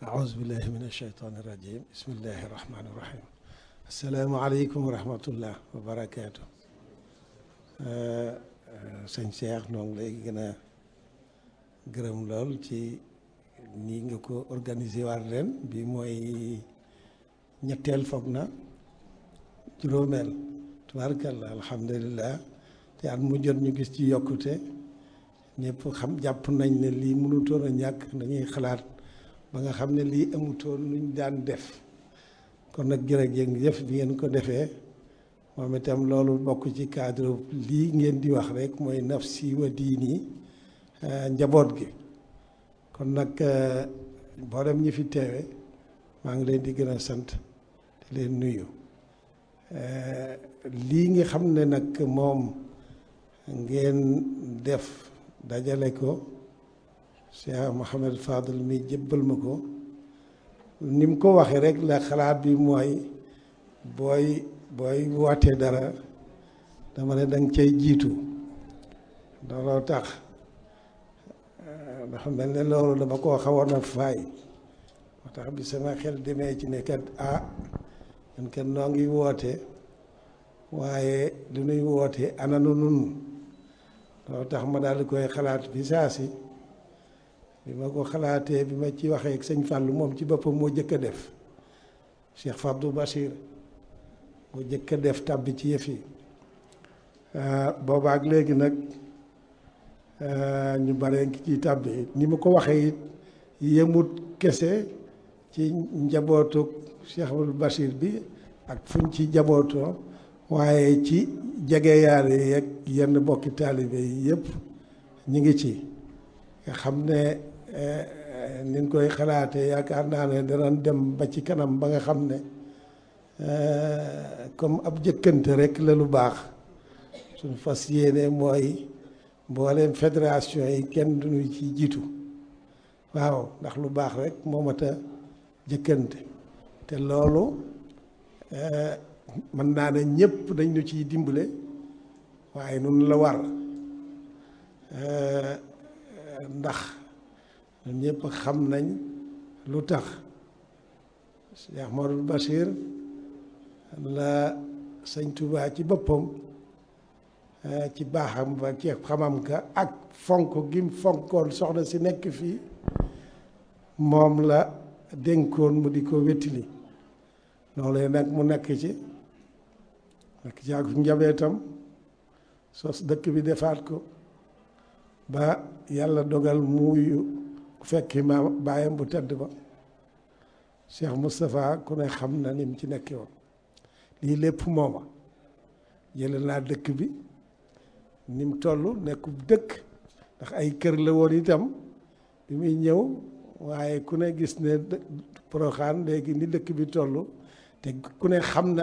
أعوذ بالله من الشيطان الرجيم بسم الله الرحمن الرحيم السلام عليكم ورحمة الله وبركاته sëñ Cheikh noo ngi lay gën a gërëm lool ci nii nga ko organisé waat ren bi mooy ñetteel foog na juróomeel tubaarkalla alhamdulilah te at mu jot ñu gis ci yokkute ñëpp xam jàpp nañ ne lii mënutoon a ñàkk dañuy xalaat ba nga xam ne lii amutoon luñ daan def kon nag jërëjëf bi ngeen ko defee moom itam loolu bokk ci cadre lii ngeen di wax rek mooy nafsi wa diini njaboot gi kon nag mboolem ñi fi teewe maa ngi leen di gën a sant di leen nuyu lii nga xam ne nag moom ngeen def dajale ko Cheikh Mouhamed Fadel mi jébbal ma ko ni mu ko waxee rek la xalaat bi mooy booy booy wootee dara dama ne danga cay jiitu looloo tax dafa mel ne loolu dama koo xawoon a faay moo tax bi sama xel demee ci ne kat ah ñun kat noo ngi woote waaye lu nuy woote ananu nun loolu tax ma daal di koy xalaat bi saa si bi ma ko xalaatee bi ma ci waxee ak sëñ Fàllu moom ci boppam moo jëkk a def Cheikh Fabdou Bachir moo jëkk a def tàbbi ci yëf yi boobaak léegi nag ñu bare ngi ci tàbbi ni ma ko waxee it yemut kese ci njabootu Cheikh Fabdou Bachir bi ak fuñ ci njabootoo waaye ci jegeyaale yeeg yenn bokki taalibe yi yëpp ñu ngi ci nga xam ne ni ñu koy xalaatee yaakaar naa ne danañ dem ba ci kanam ba nga xam ne comme ab jëkkante rek la lu baax suñu fas yéene mooy mbooleem fédération yi kenn duñu ci jiitu waaw ndax lu baax rek moo mat a jëkkante te loolu mën naa ne ñëpp dañ ñu ciy dimbale waaye nun la war ndax ñun ñëpp xam nañ lu tax Cheikh Modou Bachir la sëñ Touba ci boppam ci baaxam ba ci xamam ka ak fonk gim fonkoon soxna si nekk fii moom la dénkoon mu di ko wettili loolu nag mu nekk ci nekk ci ak njabootam sos dëkk bi defaat ko ba yàlla dogal muuyu fekki ma bàyyam bu tedd ba Cheikh Moustapha ku ne xam na ni mu ci nekkee woon lii lépp mooma jële naa dëkk bi ni mu toll nekku dëkk ndax ay kër la woon itam bi muy ñëw waaye ku ne gis ne Porokhane léegi ni dëkk bi toll te ku ne xam na